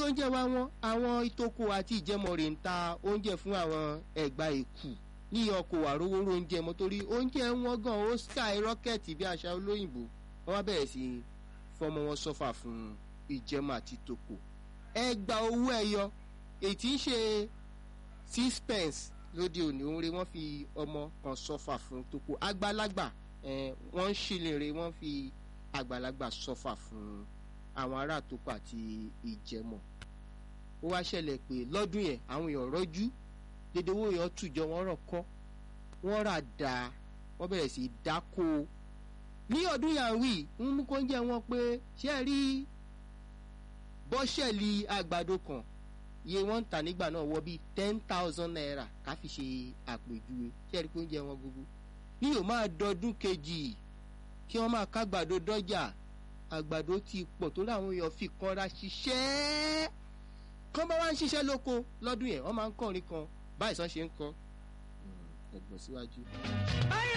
oúnjẹ wa wọn àwọn ìtòkò àti ìjẹmọ̀rè ń ta oúnjẹ fún àwọn ẹ̀gbá èkù ní ọkọ̀ àrówóró oúnjẹ mọ́ torí oúnjẹ wọn gan ó sky rocket bí àṣà olóyìnbó wọ́n wá bẹ̀rẹ̀ sí fọmọ wọn sọ́fà fún ìjẹmọ àti tòkò ẹgbà owó ẹyọ èyí tí ń ṣe six pence lóde òní oore wọ́n fi ọmọ kan sọ́fà fún tòkò àgbàlagbà wọ́n ń ṣìlèrè wọ́n fi àgbàlagbà sọ́fà fún àwọn ará tòkò àti ìjẹmọ ó wá ṣẹlẹ̀ pé lọ́dún yẹn àwọn èèyàn rọ́jú dédé owó èèyàn tùjọ wọ́n rọ̀ kọ́ wọ́n rà dáa wọ́n bẹ̀rẹ̀ sí dáko ní ọdún yàwí ń mú kó ń jẹ́ wọn pé ṣé ẹ rí bọ́ṣẹ̀lì àgbàdo kan iye wọ́n ń tà nígbà náà wọ bíi ten thousand naira ká fi ṣe àpèjúwe ṣé ẹ rí kó ń jẹ́ wọn gbogbo ní yóò máa dọdún kejì kí wọ́n máa kágbàdo dọ́jà àgbàdo ti pọ̀ tó láwọn èèyàn fi kanra ṣiṣẹ́ kán bá wá ń ṣiṣẹ́ lóko lọ́dún yẹn wọ́n máa ń kọrin kan báyìí sàn ṣe ń kọ ẹgbọ́n síwájú.